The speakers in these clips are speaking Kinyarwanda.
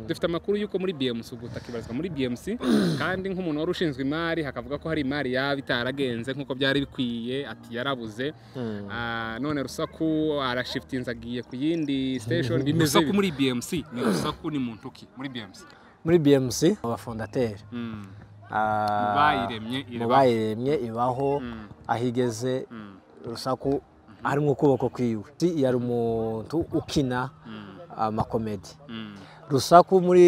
dufite amakuru y'uko muri bmc ubutaka ibarizwa muri bmc kandi nk'umuntu wari ushinzwe imari hakavuga ko hari imari yaba itaragenze nk'uko byari bikwiye ati yarabuze Ah, none rusaku arashifitinze agiye ku yindi station bimeze Rusaku muri bmc ni rusaku ni muntu ki muri bmc muri bmc abafondateri Mm. ah, Mu bayiremye, mu irabaho. bayiremye ibaho Mm. aho igeze Mm. rusaku harimo ukuboko kwiwe Si, yari umuntu ukina amakomedi Mm. rusaku muri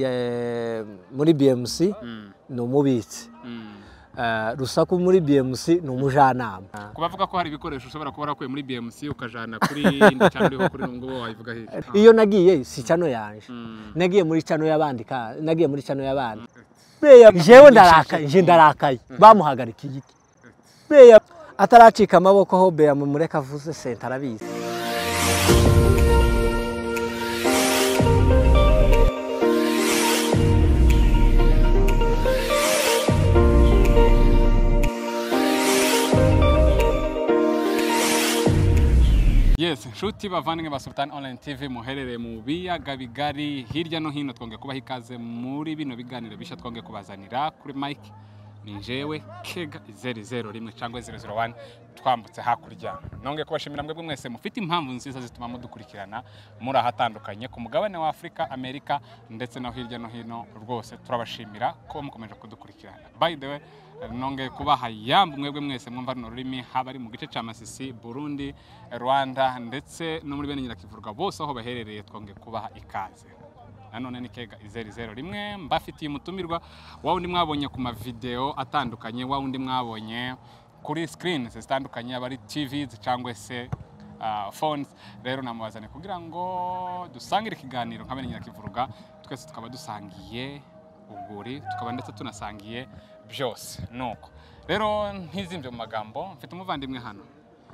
eh, muri bmc Mm. ni umubitsi Mm. Eh, rusaku muri bmc ni umujyanama kubavuga ko hari ibikoresho ushobora kuba warakuye muri bmc ukajana kuri indi cyangwa uriho kuri ubu ngubu wabivuga hirya iyo nagiye si cano yanje Mm. nagiye muri cano y'abandi ka- nagiye muri cano y'abandi beya jewe ndarakaye je ndarakaye bamuhagarikiye iki beya ataracika amaboko ho beya mumureka avuze senta arabizi yes nshuti bavandimwe ba sultan online tv muherereye mu biyaga bigari hirya no hino twongeye kubaha ikaze muri bino biganiro bishya twongeye kubazanira kuri mike ni jewe kega zeru zeru rimwe cyangwa zeru zeru wani twambutse hakurya nongeye kubashimira mwebwe mwese mufite impamvu nziza zituma mudukurikirana muri ahatandukanye ku mugabane wa afurika amerika ndetse no hirya no hino rwose turabashimira ko mukomeje kudukurikirana by the way nongeye kubaha yambu mwebwe mwese mwumva runo rurimi haba ari mu gice cya masisi burundi rwanda ndetse no muri bene nyirakivurwa bose aho baherereye twongeye kubaha ikaze nanone ni kega izeri zero rimwe mbafitiye umutumirwa wa wundi mwabonye ku mavidewo atandukanye wa wundi mwabonye kuri sikirini zitandukanye aba ari tivizi cyangwa se ah, phones rero namubazane kugira ngo dusangire ikiganiro nka bene nyirakivurwa twese tukaba dusangiye ubwuri tukaba ndetse tunasangiye byose nuko rero ntizimbye mu magambo mfite umuvandimwe hano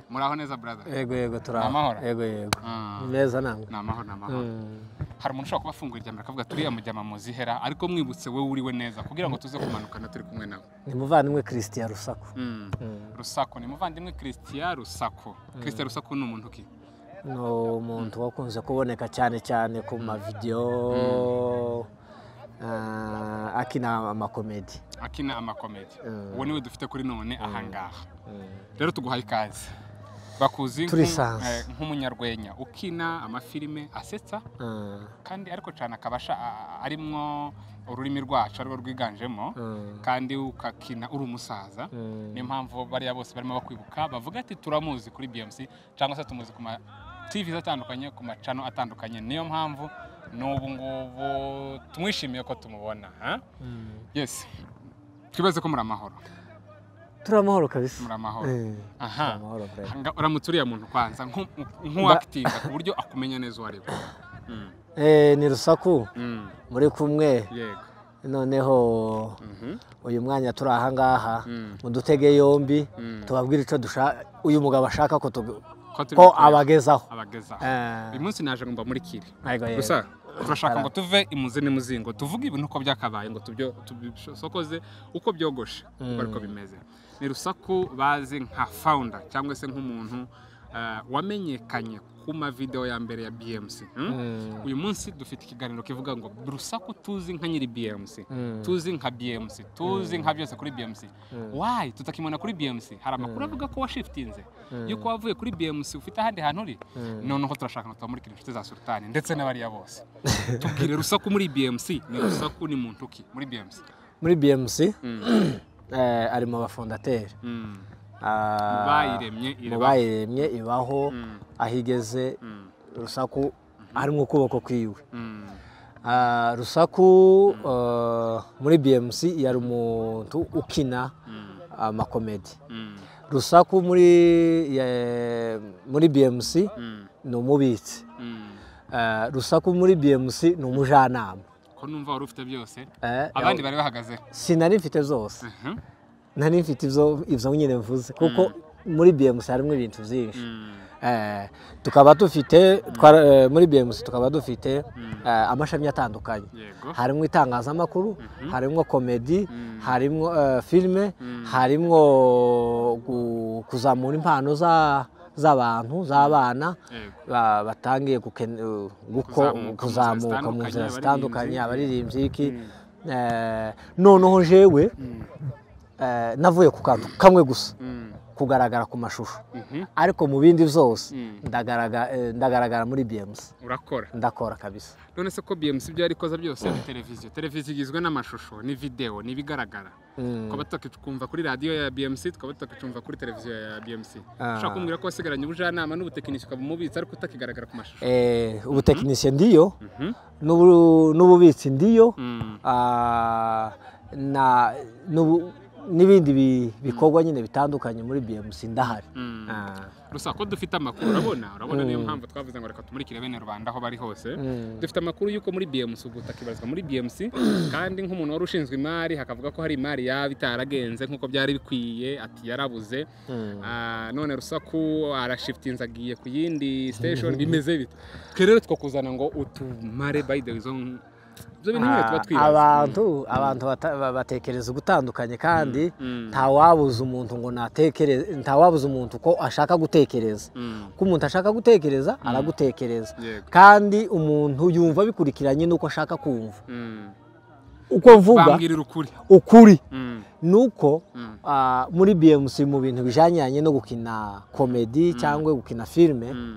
muraho neza brother yego yego turi aho. Amahoro. yego yego Ah, ni meza namwe ni amahoro ni amahoro Mm. hari umuntu ushobora kuba afunguye iryamiro akavuga turiya mujyama muzihera ariko mwibutse wowe uriwe neza kugira ngo tuze kumanukana turi kumwe nawe ni muvandimwe christian rusaku Mm. Mm. rusako ni muvandimwe christian rusako christian rusako ni umuntu ki ni umuntu wakunze kuboneka cyane cyane ku mavidewo ah, akina amakomedi akina amakomedi Mm. uwo niwe dufite kuri none ahangaha rero tuguhaye ikaze bakuzi nk'u- Turisanze. eh, nk'umunyarwenya ukina amafilime asetsa Ah, kandi ariko cyane akabasha arimwo ururimi rwacu arirwo rwiganjemo Mm. kandi ukakina uri umusaza Mm. niyo mpamvu bariya bose barimo bakwibuka bavuga ati turamuzi kuri BMC cyangwa se tumuzi ku ma TV atandukanye ku macano atandukanye niyo mpamvu n'ubu ngubu tumwishimiye ko tumubona ha? Mm. yes twibaze ko muri amahoro turi amahoro kabisa muri amahoro Eh, turi aha amahoro brother. Nga- uramutse uriya muntu kwanza nk'uwakitinda ku buryo akumenya neza uwo ari we Mm, Eh, ni rusaku mm, muri kumwe yego noneho Mhm, uyu mwanya turi ahangaha Mm. mudutege yombi Mm. tubabwire icyo dushaka uyu mugabo ashaka ko tugu- Ko turi ko gukorera. abagezaho abagezaho Eh, uyu munsi naje ngomba muri kiri yego, yego. gusa turashaka Ara- ngo tuve imuze n'imuzingo tuvuge ibintu uko byakabaye ngo tubyo tubisokoze uko byogoshe uko ariko bimeze ni rusaku bazi nka founder cyangwa se nk'umuntu eh, wamenyekanye ku mavideo ya mbere ya BMC hmm? Mm. uyu munsi dufite ikiganiro kivuga ngo rusaku tuzi nka nyiri BMC Mm. tuzi nka BMC tuzi nka byose kuri BMC why tutakimona kuri BMC hari amakuru avuga ko washifitinze yuko wavuye kuri BMC ufite ahandi hantu uri noneho turashaka ngo tubamurikire inshuti za sultani ndetse n'abariya bose tubwire rusaku muri BMC ni rusaku ni muntu ki muri BMC muri bmc Mm, eh, ari mu bafondateri mm. Ah, Mu bayiremye mu irabaho. bayiremye ibaho Mm, aho igeze mm, rusaku harimo ukuboko kwiwe mm, Ah, rusaku eh, muri bmc yari umuntu ukina mm, amakomedi mm, rusaku muri eh, muri bmc mm, ni umubitsi mm. Eh, rusaku muri bmc ni umujyanama ko numva wari ufite byose Eh, abandi bari bahagaze sinari mfite zose Mhm, nari mfite ibyo ibyo nyine mvuze kuko muri bmc harimo ibintu byinshi mm, Eh, tukaba dufite twara- eh, muri bmc tukaba dufite eh, amashami atandukanye yego harimo itangazamakuru harimo komedi Mm. harimo eh, filime harimo gu- kuzamura impano za- z'abantu z'abana Yego. ba- batangiye guken- uh, guko- Kuzamuka mu kuzamuka mu nzira nzira zitandukanye, zitandukanye abaririmbyi iki Mm. Eh, noneho jewe eh, navuye ku kantu kamwe gusa Mm. kugaragara ku mashusho Mhm. ariko mu bindi byose Mm. ndagaraga- eh, ndagaragara muri bmc urakora ndakora kabisa none se ko bmc ibyo yari ikoze byose ni televiziyo televiziyo igizwe n'amashusho ni videwo ni ibigaragara tukaba tukakumva kuri radiyo ya bmc tukaba tukakumva kuri televiziyo ya bmc Ah. ushobora kumbwira ko wasigaranye ubujyanama n'ubutekinisiye ukaba umubitsi ariko utakigaragara ku mashusho Eh, ubutekinisiye ndiyo Mhm. n'ubu- n'ububitsi ndiyo Mm. Ah, na n'ubu- n'ibindi bi- bikorwa nyine bitandukanye muri bmc ndahari Mm. Ah. gusa ko dufite amakuru urabona urabona niyo mpamvu twavuze ngo reka tumurikire bene rubanda aho bari hose Mm. dufite amakuru y'uko muri bmc ubutaka ibarizwa muri bmc kandi nk'umuntu wari ushinzwe imari hakavuga ko hari imari yaba itaragenze nk'uko byari bikwiye ati yarabuze Mm. Ah, none rusaku arashifitinze agiye ku yindi station bimeze bite twe rero twakuzana ngo utumare by the way izo ibyo bintu nyine tuba Ah, twibaza abantu abantu bata- ba- batekereza ugutandukanye kandi Mm. ntawabuza umuntu ngo natekereze ntawabuza umuntu ko ashaka gutekereza Mm. ko umuntu ashaka gutekereza aragutekereza yego kandi umuntu yumva bikurikiranye n'uko ashaka kumva Mm. uko mvuga bambwirira ukuri ukuri Mm. ni uko Mm. ah, muri bmc mu bintu bijyanye no gukina komedi cyangwa gukina filime Mm.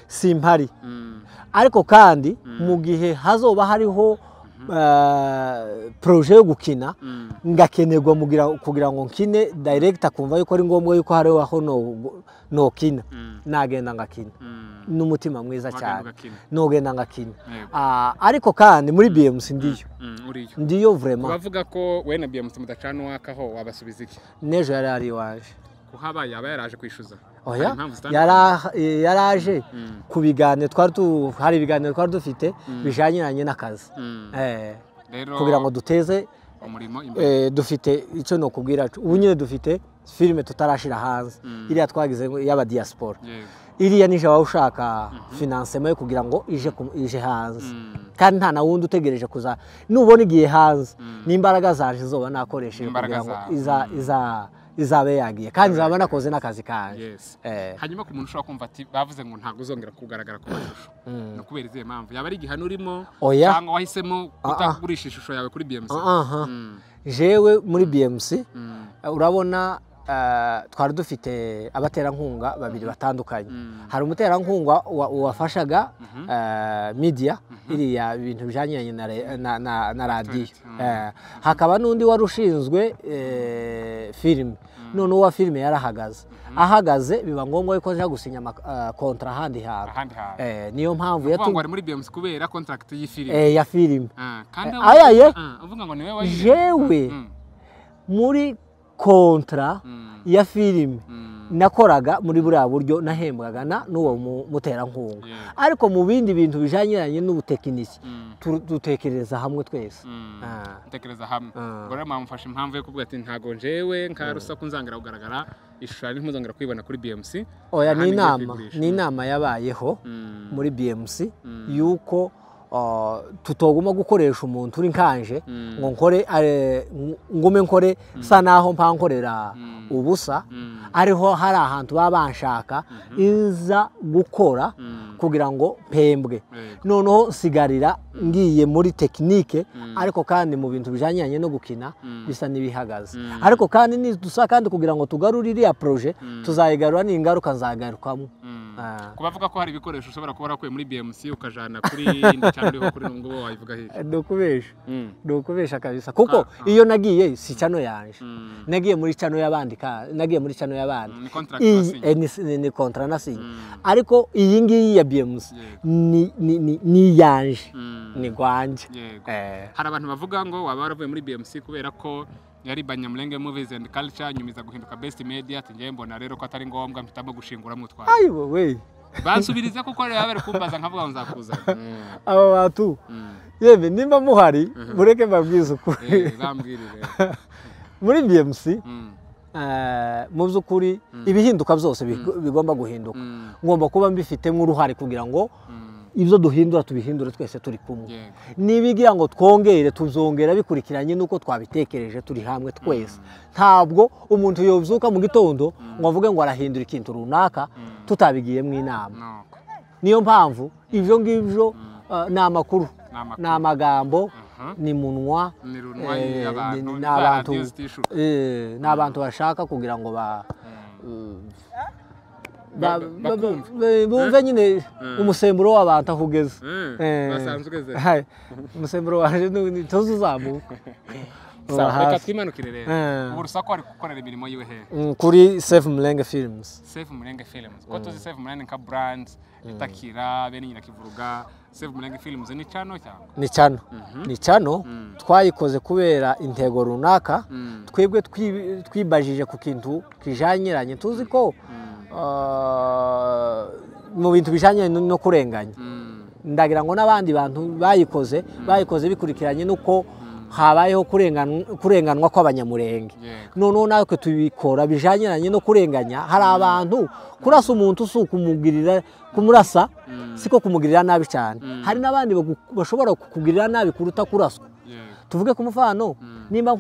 simpari Mm. ariko kandi mu gihe hazoba hariho eh, poroje yo gukina Mm. ngakenerwa mugira- kugira ngo nkine dayiregita akumva yuko ari ngombwa yuko hariho aho no- nokina Mm. nagenda ngakina Mm. n'umutima mwiza Wagenda cyane ugakina. nogenda ngakina Yego. Ah, ariko kandi muri bmc ndiyo Mm, uriyo ndiyo vrema bavuga ko we na bmc mudacana uwakaho wabasubiza iki n'ejo yari ari iwaje kuhaba yaba yaraje kwishyuza oya Hari impamvu zitandukanye. yara- eh, yaraje Mm. ku biganiro twari tu hari ibiganiro twari dufite bijyanye n'akazi Mm. Eh, rero kugira ngo duteze umurimo imbere eh, dufite icyo nokubwira cu- ubu nyine dufite filime tutarashyira hanze iriya twagize ngo iy'abadiyasipora yego iriya nije waba ushaka finansema yo kugira ngo ije ku- ije hanze Mm. kandi nta na wundi utegereje kuza nubona igiye hanze n'imbaraga zanje zoba nakoresheje N'imbaraga kugira ngo zawe. iza- iza- izabe yagiye kandi nzaba nakoze n'akazi kanjye yes Eh, hanyuma ku muntu ushobora kumva ati bavuze ngo ntabwo uzongera kugaragara ku mashusho ni ukubera izihe mpamvu yaba ari igihano urimo Oya. cyangwa wahisemo kutagurisha ishusho yawe kuri bmc aha. Mm, jewe muri bmc mm, urabona eh, twari dufite abaterankunga babiri batandukanye Mm. hari umuterankunga wa- wafashaga eh, media iriya bintu bijyanye na re- na- na na radiyo Actuality, Eh, hakaba n'undi wari ushinzwe eh, filime noneho uwa filime yarahagaze ahagaze biba ngombwa yuko aja gusinya amakontara ahandi hantu ahandi hantu Eh, niyo mpamvu uvuga ngo yatu- ari muri bmc kubera contract y'ifilimi eh, ya filime Ah, kandi eh, aho- ayaye. Ah, uvuga ngo niwe wayirebye. jewe Mm, muri kontara mm, ya filime mm, nakoraga muri buriya buryo nahembwaga na n'uwo mu- muterankunga Yeah. ariko mu bindi bintu bijyanye n'ubutekinisi mm, tu- dutekereza hamwe twese mm. Ah. Ntekereza hamwe Ah. ubwo rero mwamufashe impamvu yo kuvuga ati ntago njewe nka rusaku nzangira kugaragara ishusho yanjye ntuzongera kuyibona kuri bmc oya ahandi ngiye ni inama kuyigurisha. ni inama yabayeho Mm, muri bmc yuko ah, tutagomba gukoresha umuntu uri nkanje Mm. ngo nkore eh, ng- ngume nkore sa naho mpa nkorera Mm. ubusa mm, ariho hari ahantu baba banshaka iza gukora mm, kugira ngo mpembwe yego. noneho nsigarira ngiye muri tekinike ariko kandi mu bintu bijyanye no gukina bisa n'ibihagaze ariko kandi nidusa kandi kugira ngo tugarure iriya poroje tuzayigarura n'ingaruka nzagarukamo Mm. Ah. kuba avuga ko hari ibikoresho ushobora kuba warakuye muri bmc ukajana kuri indi cyangwa uriho kuri n'ubwo wabivuga hirya ndukubesha Mm, ndukubesha kabisa kuko iyo nagiye si cano yanje mm, nagiye muri cano y'abandi ka- nagiye muri cano y'abandi ni contract iyi wasinye. eh, ni- ni- ni kontara nasinye ariko iyi ngiyi ya bmc Yego. ni- ni ni- ni iyanje Mm, ni rwanjye yego. Eh. hari abantu bavuga ngo waba waravuye muri bmc kubera ko yari banyamulenge movies and culture nyumiza guhinduka best media ati ngewe mbona rero ko atari ngombwa mpitamo gushingura mutwara ayi wowe bansubiriza kuko rero baba bari kumbaza nkavuga ngo nzakuzana Mm, aba bantu mm. yemwe nimba muhari mureke mbabwize ukuri Eh, bambwirire muri bmc Mm, eh, mu by'ukuri ibihinduka byose big- bigomba guhinduka mm, ngomba kuba mbifitemo uruhare kugira ngo mm. ibyo duhindura tubihindure twese turi kumwe nibigira ngo twongere tuzongera bikurikiranye n'uko twabitekereje turi hamwe twese ntabwo umuntu yobyuka mu gitondo ngo avuge ngo arahindura ikintu runaka tutabigiyemo inama niyo mpamvu ibyo ngibyo ni amakuru ni amagambo ni munwa ni abantu bashaka kugira ngo ba bumve nyine umusemburo w'abantu aho ugeze umusemburo waje ntituzi uzamuka reka twimanukire rero ubu rusaku ari gukorera imirimo yiwe hehe kuri sefu murenge filimuzi sefu murenge filimuzi ko tuzi sefu murenge nka burandi itakira bene nyirakivuruga sefu murenge filimuzi ni cano cyangwa ni cano ni cano twayikoze kubera intego runaka twebwe twibajije ku kintu kijanyiranye tuzi ko mu bintu bijyanye no kurenganya ndagira ngo n'abandi bantu bayikoze bayikoze bikurikiranye n'uko habayeho kurenganwa kw'abanyamurenge noneho natwe tubikora bijyanye no kurenganya hari abantu kurasa umuntu si ukumugirira kumurasa siko kumugirira nabi cyane hari n'abandi bashobora kukugirira nabi kuruta kuraswa tuvuge ku mufano nimba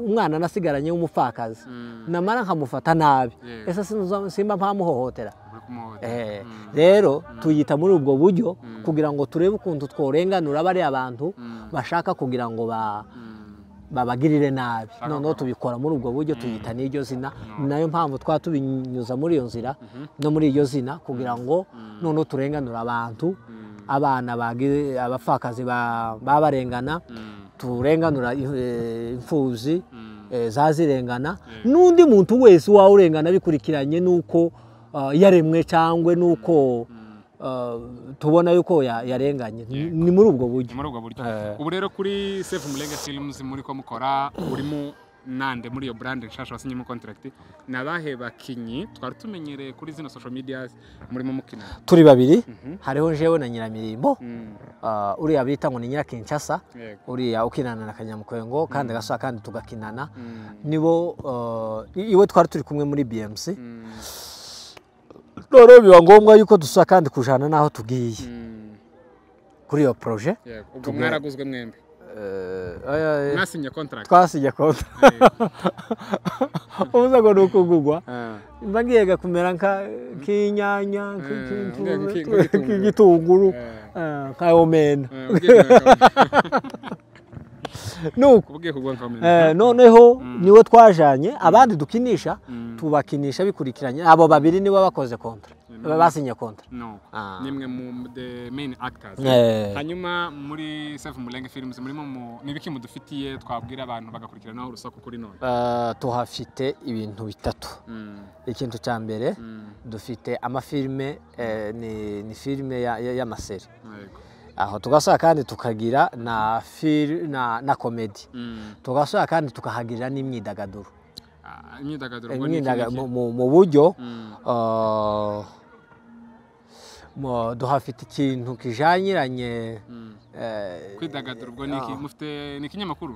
umwana nasigaranye w'umupfakazi namara nkamufata nabi ese simba ntamuhohotera rero tuyita muri ubwo buryo kugira ngo turebe ukuntu tworenganura bariya abantu bashaka kugira ngo babagirire nabi noneho tubikora muri ubwo buryo tuyita n'iryo zina ni nayo mpamvu twa tubinyuza muri iyo nzira no muri iryo zina kugira ngo noneho turenganure abantu abana abapfakazi babarengana turenganura imfuzi zazirengana n'undi muntu wese urengana bikurikiranye n'uko yaremwe cyangwa n'uko tubona yuko yarenganye ni muri ubwo buryo ubu rero kuri sefu murenge filimuzi muri ko mukora urimo nande muri iyo burande nshasha wasinyemo kontaragiti ni abahe bakinnyi twari tumenyereye kuri zino sosho mediyazi murimo mukina turi babiri hariho njyewe na nyiramirimbo uriya bita ngo ni nyirakinshasa uriya ukinana na kanyamukwengo kandi agasuha kandi tugakinana nibo iwe twari turi kumwe muri bmc noneho biba ngombwa yuko dusa kandi kujana n'aho tugiye kuri iyo poroje ubwo mwaraguzwe mwembi mwasinye kontaragiti twasinye kontaragiti ubuze ngo ni ukugugwa mba ngiye kumera nk'inyanya nk'igitunguru nka omena noneho niwe twajanye abandi dukinisha tubakinisha bikurikiranye abo babiri nibo bakoze kontra basinye kontra nimwe mu the main actors hanyuma muri Safi Murenge Films murimo ni ibiki mudufitiye twabwira abantu bagakurikiranaho urusaku kuri none tuhafite ibintu bitatu ikintu cya mbere dufite amafilme ni filime y'amaseri aho tugasaba kandi tukagira na na komedi tugasaba kandi tukahagira n'imyidagaduro mu buryo duhafite ikintu kijyanyiranye kwidagadura ubwo ni ikinyamakuru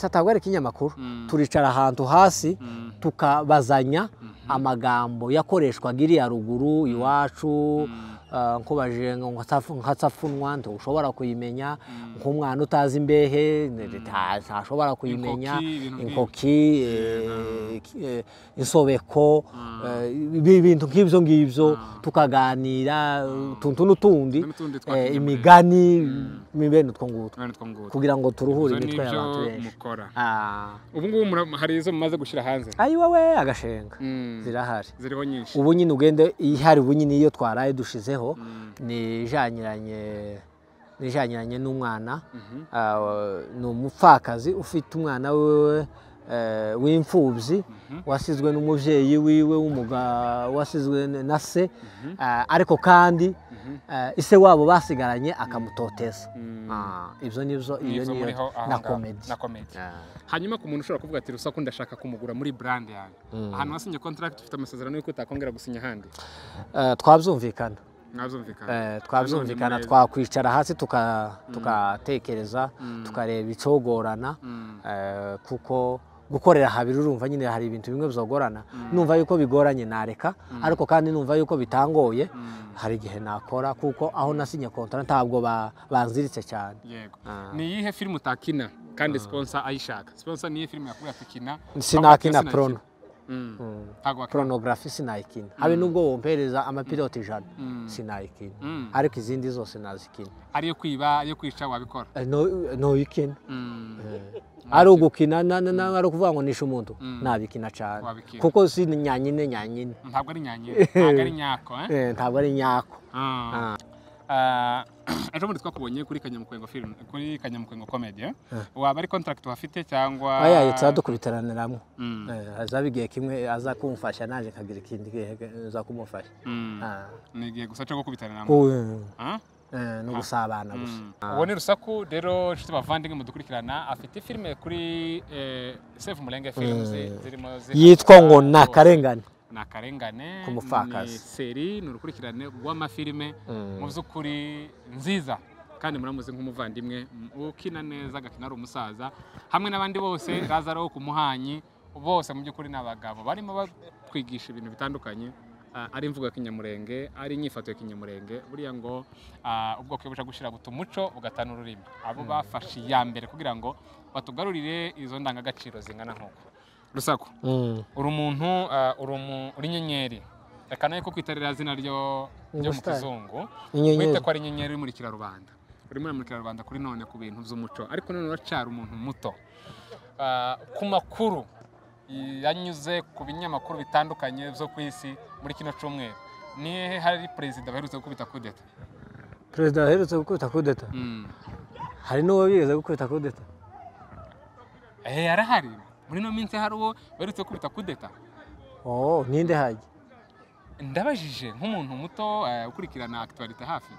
ntabwo ari ikinyamakuru turicara ahantu hasi tukabazanya amagambo yakoreshwaga iriya ruguru iwacu nkubaje nka safunwa ntushobora kuyimenya nk'umwana utazi imbehe ntashobora kuyimenya inkoki insobeko ibintu nk'ibyo ngibyo tukaganira utuntu n'utundi imigani bene utwo ngutwo kugira ngo turuhure imitwe y'abantu benshi ubu ngubu hari izo mumaze gushyira hanze ayiwewe agashenga zirahari ziriho nyinshi ubu nyine ugende ihari ubu nyine iyo twaraye dushizeho ni ijyanyiranye n'umwana ni umupfakazi ufite umwana wiwe w'imfubyi wasizwe n'umubyeyi wiwe wasizwe na se ariko kandi ise wabo basigaranye akamutoteza ibyo nibyo iyo niyo na komedi hanyuma ku muntu ushobora kuvuga ati rusaku ndashaka kumugura muri burande yawe ahantu wasinye kontaragiti ufite amasezerano y'uko utakongera gusinya ahandi twabyumvikana twabyumvikana twakwicara hasi tukatekereza tukareba icyogorana kuko gukorera habiri urumva nyine hari ibintu bimwe byogorana numva yuko bigoranye nareka ariko kandi numva yuko bitangoye hari igihe nakora kuko aho nasinye kontara ntabwo ba- banziritse cyane yego Ah. ni iyihe filime utakina kandi sponsor ayishaka sponsor ni iyihe filime yakubwira tukina sinakina prono Mm. ntabwo wakina porunogarafi sinayikina habe nubwo wompereza amapiloti ijana sinayikina Mm. ariko izindi zose nazikina ari iyo kwiba iyo kwica wabikora Eh, no- noyikina Mm. ari ugukina na- na- na- ari ukuvuga ngo nishe umuntu nabikina cyane Wabikina. kuko si nyanyine nyanyine ntabwo ari nyanyere ntabwo ari nyako eh? Eh, ntabwo ari nyako Ah. Ah, ejo bundi twakubonye kuri kanyamukengo film kuri kanyamukengo comedy eh? waba ari contract wafite cyangwa ayaye tuzadukubitaraniramo Mm. Eh, hazaba igihe kimwe aza kumfasha naje kagira ikindi gihe aza kumufasha Mm. Ah. ni igihe gusa cyo gukubitana namo Uwe, Ah? eh, no gusabana gusa uwo ni rusaku rero inshuti bavandimwe mudukurikirana afite filime kuri eh, save umurenge films zirimo zi- yitwa ngo ni akarengane ni akarengane Ku mupfakazi. ni seri ni urukurikirane rw'amafilime mu by'ukuri nziza kandi muramuzi nk'umuvandimwe ukina neza agakina ari umusaza hamwe n'abandi bose razaro ku muhanyi bose mu by'ukuri ni abagabo barimo batwigisha ibintu bitandukanye ah, ari imvugo ya kinyamurenge ari inyifato ya kinyamurenge buriya ngo ah, ubwoko iyo buja gushira buta umuco bugatana ururimi abo bafashe iya mbere kugira ngo batugarurire izo ndangagaciro zingana nk'uko rusaku Mm. uri umuntu uh, uri umu- uri inyenyeri reka nawe ko kwitarira zina ryo ryo mu Ubusitani. kizungu Inyenyeri. wite ko ari inyenyeri imurikira rubanda urimo uramurikira rubanda kuri none ku bintu by'umuco ariko none uracyari umuntu muto Uh, ku makuru yanyuze ku binyamakuru bitandukanye byo ku isi muri kino cyumweru nihe hari perezida baherutse gukubita kudeta perezida aherutse gukubita kudeta Mm. hari n'uwo bigeze gukubita kudeta eh arahari muri ino minsi hari uwo baherutse gukubita kudeta oh ninde hajya ndabajije nk'umuntu muto uh, ukurikirana akitwarite hafi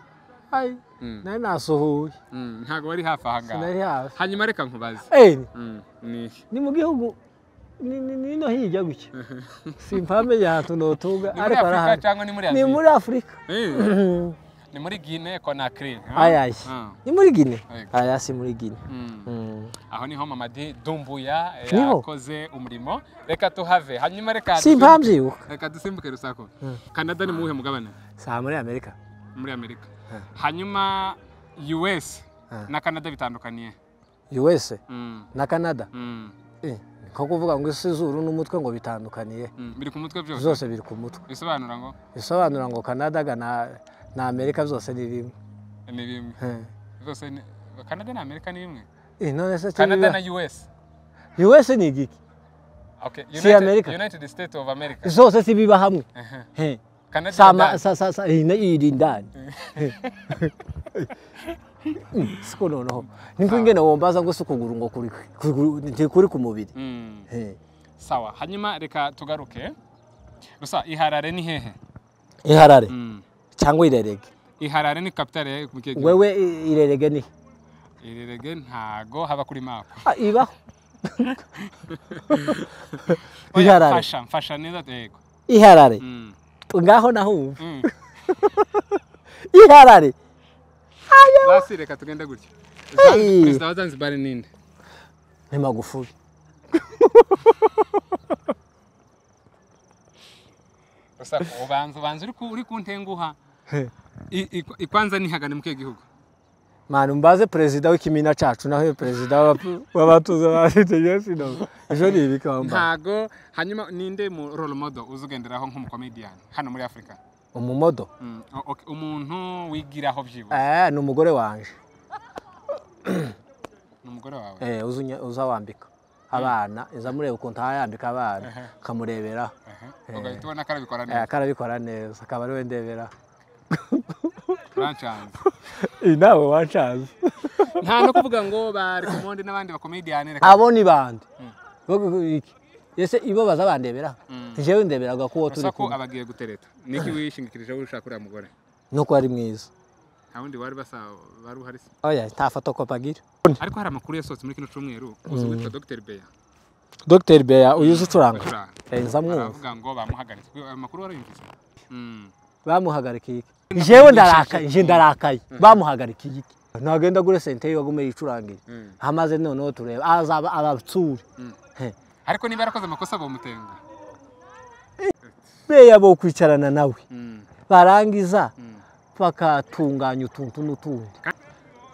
Ai, Mm. nari nasuhuye Mm, ntabwo bari hafi aha sinari ngaha hafi hanyuma reka nkubaze Eh, Mm, ni iki? ni mu gihugu ni- ni- nino hirya gutya simpamenye ahantu notunga ni muri ariko afurika arahari cyangwa ni muri ni aziya muri afurika Eh, ni muri gine konakiri ah? ayaye Ah, ni muri gine Yego. aya si muri gine mm. Mm. aho niho mamadi dumbuya eh, Niho. yakoze umurimo reka tuhave hanyuma reka simpamvyibuka reka dusimbuke rusako kanada ni muwuhe mugabane saa muri amerika muri amerika hanyuma us Ah. na kanada bitandukaniye usa Mm, na canada mm, Eh, nko kuvuga ngo isi zuru n'umutwe ngo bitandukaniye mm. biri ku mutwe byose zose biri ku mutwe bisobanura ngo bisobanura ngo canada ga na- na amerika byose ni rimwe ni bimwe Eh. zose ni- kanada na amerika ni imwe Eh, none se kanada na us usa ni igiki Okay. Si United, America. United States of America. zose sibiba hamwe Eh. Canada sama na- sa sa sa ina iri ndani Mm, siko noneho niko ingene wombaza ngo sikuguru ngo kuri kuguru- nti kuri ku mubiri Mm. Eh. Sawa. Hanyuma reka tugaruke. Gusa iharare ni hehe? iharare Mm. cyangwa irerege Iharare ni capital ya mu kihe gihugu? wewe i- irerege ni Irerege ntago haba kuri map. Ah, ibaho Oya, Iharare. Mfasha, mfasha neza yego. iharare Mm. ngaho nahumva Mm. iharare Basi reka tugende gutya. Hey. Zanzibar- Perezida wa Zanzibar ni ninde? ni magufuli Gusa ubanza ubanza uri ku uri kuntenguha. I- i- Ikwanza ni hagane mu kihe gihugu? mani mbaze perezida w'ikimina cacu naho perezida w'aba- w'abatuza bafite yesino ejo ni ibikamba Ntago hanyuma ninde mu role model uzugenderaho nk'umukomedian hano muri Afurika? umumodo Mm, o- ok, umuntu wigiraho byibuze eh ni umugore wanje ni umugore wawe eh uza unya- uza wambika abana iza mureba ukuntu aha yambika abana akamureberaho Aha. ugahita ubona ko arabikora Eh, neza akarabikora neza akaba ariwe ndeberaho urancanze iyi nawe wancaza nta no kuvuga ngo ba recommend n'abandi bakomediyani reka abo ni bande Bo- bo- iki? ese ibo baza bandeberaho jewe ndeberaga ko uwo turi ko kumwe abagiye gutereta niki wishingikirijeho ushaka uriya mugore nuko ari mwiza nta wundi wari basa wari uhari se oya nta fotokopa agira ariko hari amakuru yasohotse muri kino cyumweru uzi witwa Dr Beya dr beya uyu uzi ucuranga Bacuranga. Eh, nza mwumva baravuga ngo bamuhagaritse Kuko ayo makuru warayumvise Mm. bamuhagarikiye iki jewe ndarakaye je ndarakaye bamuhagarikiye iki nagenda gure senteri wagume yicurangira Mm. amaze noneho tureba azaba abatsuri Mm. He. ariko niba yarakoze amakosa bamutenga beya bo kwicarana nawe Mm, barangiza mm. bakatunganya utuntu n'utundi kandi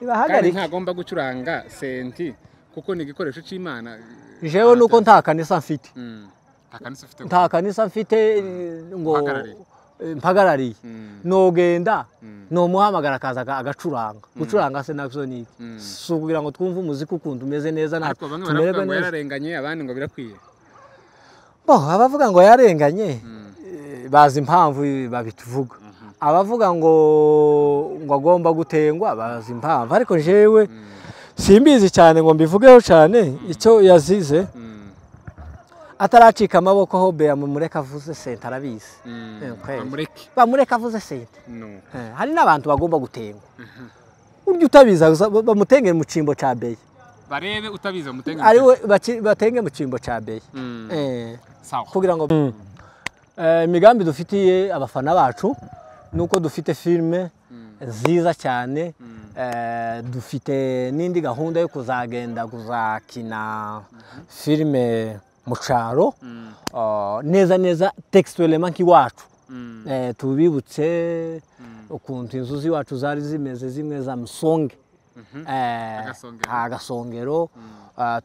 ibahagarike ntagomba gucuranga senti kuko ni igikoresho cy'imana jewe nuko nta kanisa mfite Mm, nta kanisa ufite nta kanisa mfite ngo Uhagarariye. eh, mpagarariye Mm, nogenda mm, nomuhamagara akaza aga- agacuranga gucuranga se nabyo ni iki? mm. si ukugira ngo twumve umuziki ukuntu umeze neza nta- ariko bamwe baravuga ngo yararenganye abandi ngo birakwiye Bo, abavuga ngo yarenganye Mm, eh, bazi impamvu babituvuga mhm, abavuga ngo ngo agomba gutengwa bazi impamvu ariko jewe mm, simbizi cyane ngo mbivugeho cyane icyo yazize mm, ataracika amaboko ho beya mumureka avuze senta arabizi mm. Eh, kweli. bamureke bamureka avuze senta no Eh, hari n'abantu bagomba gutengwa urya utabizi aza- ba- bamutengere mu cyimbo cya beya barebe utabizi bamutenge ari we baki- batenge mu cyimbo cya beya Mm, Eh, sawa kugira ngo Eh, imigambi dufitiye abafana bacu nuko dufite filime Mm, nziza cyane mm, Eh, dufite n'indi gahunda yo kuzagenda kuzakina filime mu cyaro mm, Ah, neza neza textuellement nk'iwacu mm, Eh, tubibutse mm. ukuntu inzu z'iwacu zari zimeze zimwe za musonge Mhm. Eh, Agasongero. agasongero Mm. Ah,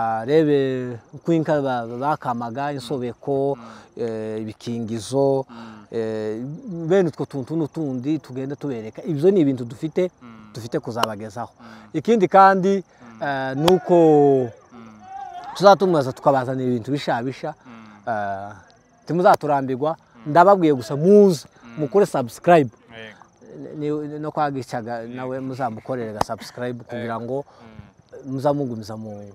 tubarebe uko inka ba- bakamaga insobeko eh, ibikingizo Mm. eh, bene utwo tuntu n'utundi tugenda tubereka ibyo ni ibintu dufite Mm. dufite kuzabagezaho Mm. ikindi kandi eh, ni uko Mm. tuzatumaza tukabazanira ibintu bishabisha Mm. Eh, timuzaturambirwa ndababwiye gusa muze mukore subscribe Yego. Ni- ni- no kwagicaga nawe muzamukorere ga subscribe kugira ngo Mm. muzamugumiza mu-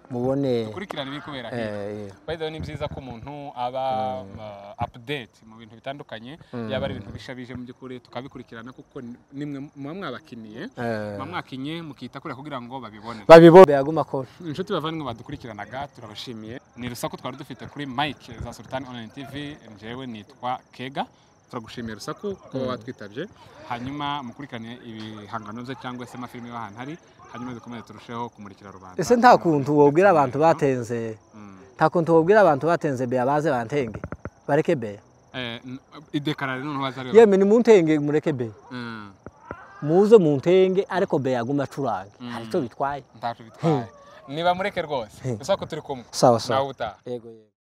mubone kurikirana ibiri kubera eh, hirya eh. by the way ni byiza ko umuntu aba uh, update mu bintu bitandukanye yaba ari ibintu bishabije mu by'ukuri tukabikurikirana kuko ni- nimwe muba mwabakiniye Eh. muba mwakinnye mukita kuriya kugira ngo babibone babibona yaguma akora inshuti bavandimwe badukurikiranaga turabashimiye ni rusaku twari dufite kuri mike za sultan online tv njyewe nitwa kega turagushimiye rusaku kuba watwitabye hanyuma mukurikirane ibihangano bye cyangwa se amafilime y'ahantu hari hanyuma dukomeze turusheho kumurikira rubanda ese nta kuntu wabwira abantu batenze Mm. nta kuntu wabwira abantu batenze beya baze bantenge bareke beya Eh, n- idekarare noneho bazariyo yemwe nimuntenge mureke beya Mm, muze muntenge ariko beya agume acuranga hari icyo bitwaye ntacyo bitwaye niba mureke rwose gusa ko turi kumwe sawa nawe utaha yego yego